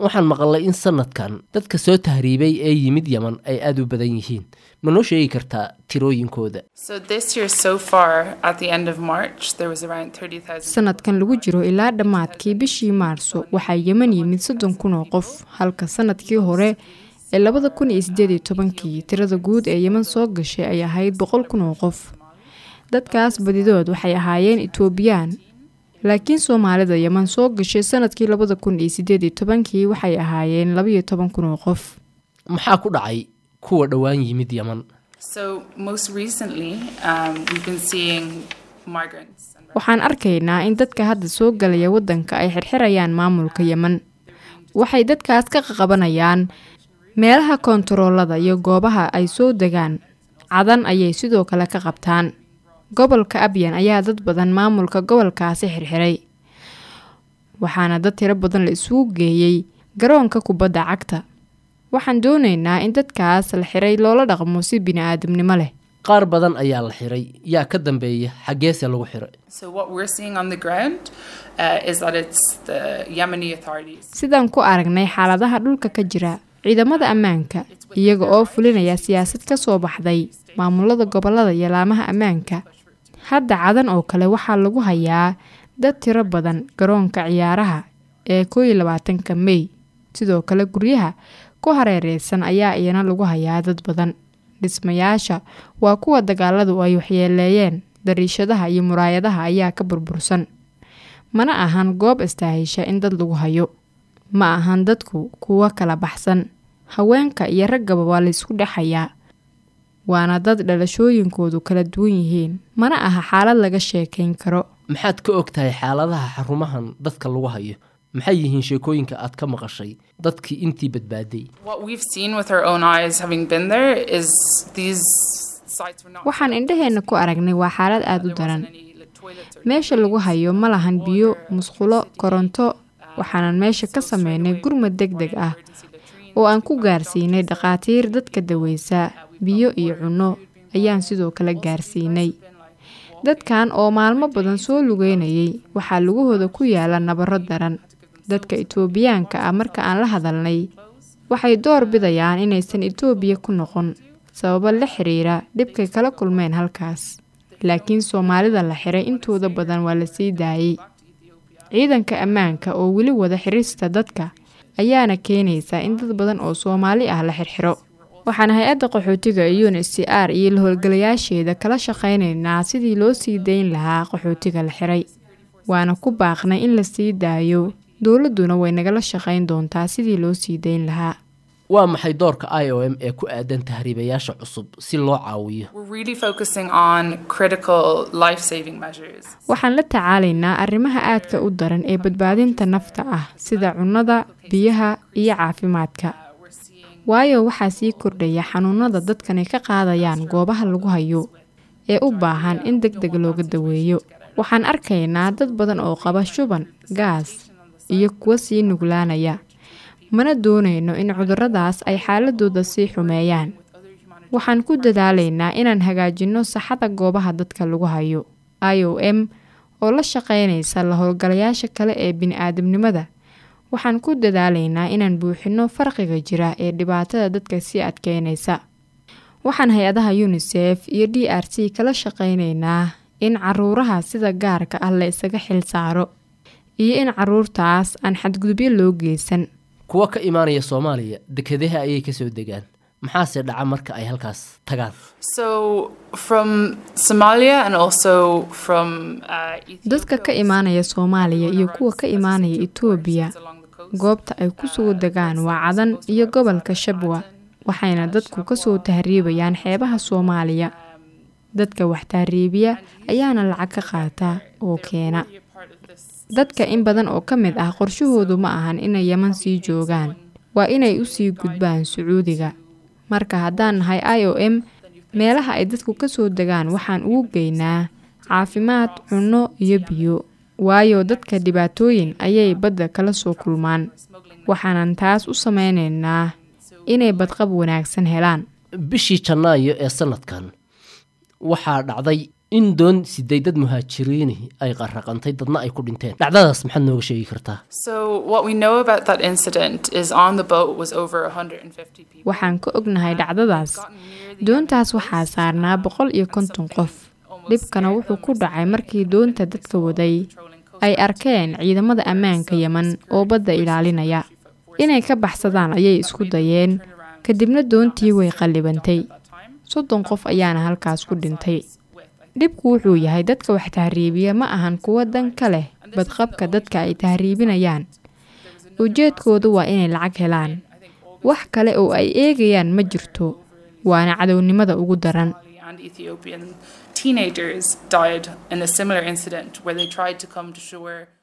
waxaan maqalay in sanadkan dadka soo tahriibay ee yimid yeman ay aada u badan yihiin ma noo sheegi kartaa tirooyinkooda So this year so far, at the end of March, there was around 30,000. sanadkan lagu jiro ilaa dhammaadkii bishii maarso waxaa yeman yimid soddon kun oo qof halka sanadkii hore ee labada kun iyo sideed iyo tobankii tirada guud ee yeman soo gashay ay ahayd boqol kun oo qof dadkaas badidood waxay ahaayeen etoobiyaan laakiin soomaalida yeman soo gashay sanadkii labada kun iyo sideed iyo tobankii waxay ahaayeen labaiyo toban kun oo qof maxaa ku dhacay kuwa dhowaan yimid yeman So most recently, um, we've been seeing migrants. And waxaan arkaynaa in dadka hadda soo galaya waddanka ay xirxirayaan maamulka yeman waxay dadkaas ka qaqabanayaan meelaha koontaroolada iyo goobaha ay soo degaan cadan ayay sidoo kale ka qabtaan gobolka abyan ayaa dad badan maamulka gobolkaasi xirxiray waxaana dad tiro badan la isugu geeyey garoonka kubadda cagta waxaan doonaynaa in dadkaas la xiray loola dhaqmo si bini-aadamnimo leh qaar badan ayaa la xiray yaa ka dambeeya xaggeese lagu xiray So what we're seeing on the ground uh, is that it's the Yemeni authorities. sidaan ku aragnay xaaladaha dhulka ka jira ciidamada ammaanka iyaga oo fulinaya siyaasad ka soo baxday maamulada gobolada iyo laamaha ammaanka hadda cadan oo kale waxaa lagu hayaa dad tiro badan garoonka ciyaaraha ee koo iyo labaatanka mey sidoo kale guryaha ku hareereysan ayaa iyana lagu hayaa dad badan dhismayaasha waa kuwa dagaaladu ay waxyeeleeyeen dariishadaha iyo muraayadaha ayaa ka burbursan mana ahan goob istaahisha in dad lagu hayo ma ahan dadku kuwo kala baxsan haweenka iyo raggaba waa laysku dhexayaa waana dad dhalashooyinkoodu kala duwan yihiin mana aha xaalad laga sheekayn karo maxaad ka og tahay xaaladaha xarumahan dadka lagu hayo maxay yihiin sheekooyinka aad ka maqashay dadkii intii badbaaday What we've seen with our own eyes, having been there, is these sites were not. waxaan indhaheenna ku aragnay waa xaalad aada u daran any like, toilets or meesha lagu hayo ma lahan biyo musqulo koronto waxaanan meesha ka sameynay gurmad deg deg ah oo aan ku gaarsiinay dhakhaatiir dadka daweysa biyo iyo cunno ayaan sidoo kale gaarsiinay dadkan oo maalmo badan soo lugeynayay waxaa lugahooda ku yaala nabaro daran dadka itoobiyaanka ah marka aan la hadalnay waxay door bidayaan inaysan itoobiya ku noqon sababo la xiriira dhibkay kala kulmeen halkaas laakiin soomaalida la xiray intooda badan waa la sii daayey ciidanka ammaanka oo weli wada xirista dadka ayaana keenaysa in dad badan oo soomaali ah la xirxiro waxaan hay-adda qaxootiga un h c r iyo la howlgalayaasheeda kala shaqaynaynaa sidii loo sii dayn lahaa qaxootiga la xiray waana ku baaqnay in la sii daayo dowladduna way nagala shaqayn doontaa sidii loo sii dayn lahaa waa maxay doorka i o m ee ku aadan tahriibayaasha cusub si loo caawiyo We're really focusing on critical life saving measures. waxaan la tacaalaynaa arrimaha aadka u daran ee badbaadinta nafta ah sida cunnada biyaha iyo caafimaadka waayo waxaa sii kordhaya xanuunada dadkani ka qaadayaan goobaha lagu hayo ee u baahan in deg deg looga daweeyo waxaan arkaynaa dad badan oo qaba shuban gaas iyo kuwa sii nuglaanaya mana doonayno in cuduradaas ay xaaladooda sii xumeeyaan waxaan ku dadaalaynaa inaan hagaajinno saxada goobaha dadka lagu hayo i o m oo la shaqaynaysa la howlgalayaasha kale ee bini-aadamnimada waxaan ku dadaalaynaa inaan buuxinno farqiga jira ee dhibaatada dadka sii adkeynaysa waxaan hay-adaha unisef iyo d r c kala shaqaynaynaa in caruuraha sida gaarka ah la isaga xil saaro iyo in caruurtaas aan xadgudubyo loo geysan kuwa ka imaanaya soomaaliya dekedaha ayay kasoo degaan maxaase dhaca marka ay halkaas tagaan So from Somalia and also from uh, Ethiopia, dadka ka imaanaya soomaaliya iyo kuwa ka imaanaya itoobiya along the coast. goobta ay ku soo degaan waa cadan iyo gobolka shabwa waxayna dadku kasoo tahriibayaan xeebaha soomaaliya dadka wax tahriibiya ayaana lacag ka qaata oo keena dadka in badan oo ka mid ah qorshahoodu ma ahan inay yeman sii joogaan waa inay usii gudbaan sacuudiga marka haddaan nahay i o m meelaha ay dadku kasoo degaan waxaan ugu geynaa caafimaad cunno iyo biyo waayo dadka dhibaatooyin ayay badda kala soo kulmaan waxaanan taas u sameynaynaa inay badqab wanaagsan helaan bishii janaayo ee sanadkan waxaa dhacday in doon siday dad muhaajiriini ay qarraqantay dadna ay ku dhinteen dhacdadaas maxaad nooga sheegi kartaa So what we know about that incident is on the boat was over 150 people. waxaan ka ognahay dhacdadaas doontaas waxaa saarnaa boqol iyo konton qof dhibkana wuxuu ku dhacay markii doonta dadka waday ay arkeen ciidamada ammaanka yeman oo badda ilaalinaya inay ka baxsadaan ayay isku dayeen kadibna doontii way qallibantay soddon qof ayaana halkaas ku dhintay dhibku wuxuu yahay dadka wax tahriibiya ma ahan kuwo dan ka leh badqabka dadka ay tahriibinayaan ujeedkoodu waa inay lacag helaan wax kale oo ay eegayaan ma jirto waana cadownimada ugu daran Somali and Ethiopian teenagers died in a similar incident where they tried to come to shore